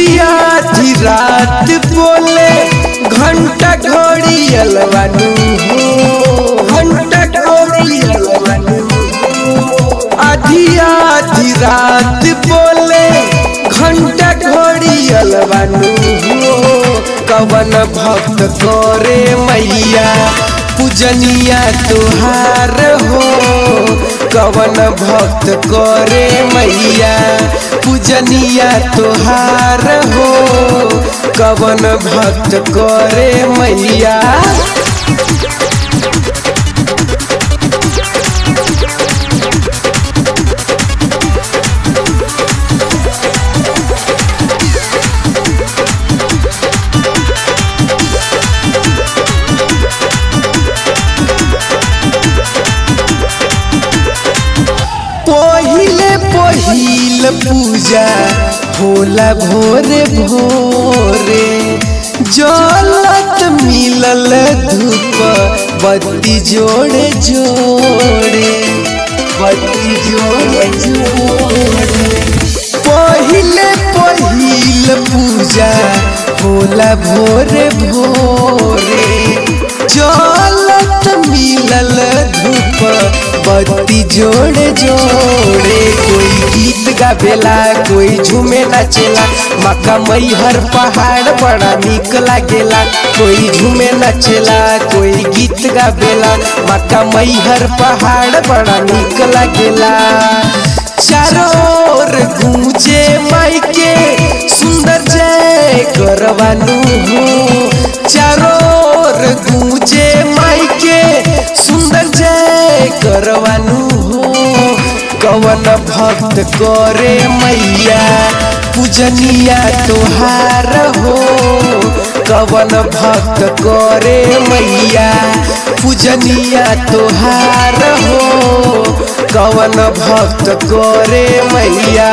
आधी आधी रात बोले घंटा घड़ी अलवानू हो घंटा घड़ी अलवानू आधी आधी रात बोले घंटा घड़ी अलवानू हो कवन भक्त करे मैया पूजनिया तुहार हो कवन भक्त करे मैया पूजनिया तुहार हो कवन भक्त करे मैया पहिले पहिल पूजा होला भोरे भोरे जलत मिलल धूप बत्ती जोड़े जोड़े बत्ती जोड़े जोड़े पहिले पहिल पूजा होला भोरे भोरे जलत मिलल धूप बत्ती जोड़े जोड़े कोई गीत गावेला कोई झूमे नाचेला मक्का मैहर पहाड़ बड़ा निक लागेला कोई झूमे नाचेला कोई गीत गावेला मक्का मैहर पहाड़ बड़ा निक लागेला चारों ओर गूंजे माइके सुंदर जय करवानू हो चारों ओर गूंजे माइके सुंदर जय करवानू हो कवन भक्त करे मैया पूजनिया तुहार हो कवन भक्त करे मैया पूजनिया तुहार हो कवन भक्त करे मैया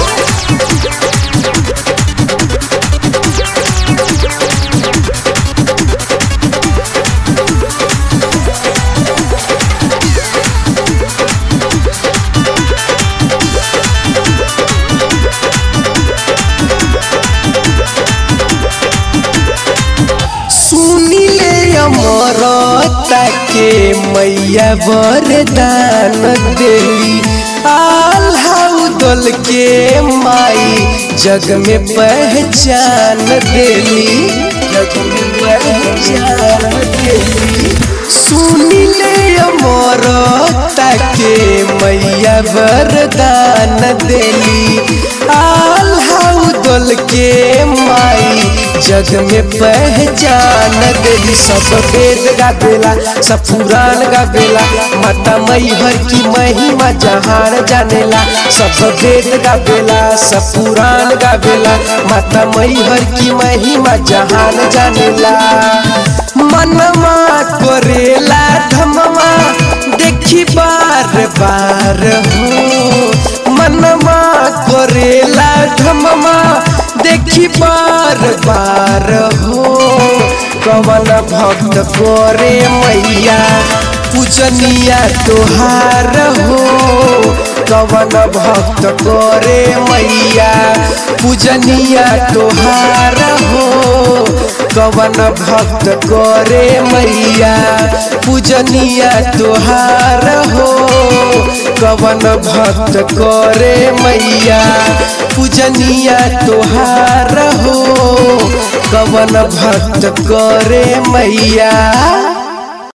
सुनिले अमर ताके मैया वरदान देली आल्हाउ दल के माई जग में पहचान देली जग में पहचान देली सुनिले अमर ताके मैया वरदान देली आल्हाउ दल के माई जग में पहचान देली सब वेद गावेला सब पुराण गावेला माता मैहर की महिमा जहान जानेला सब वेद गावेला सब पुराण गावेला माता मैहर की महिमा जहान जानेला मनमा करेला धमवा देखी बार बार हो मनमा करेला धमवा देखी बार बार हो कवन भक्त करे मैया पूजनिया तुहार हो कवन भक्त करे मैया पूजनिया तुहार हो कवन भक्त करे मैया पूजनिया तुहार हो कवन भक्त करे मैया पूजनिया तुहार हो कवन भक्त करे मैया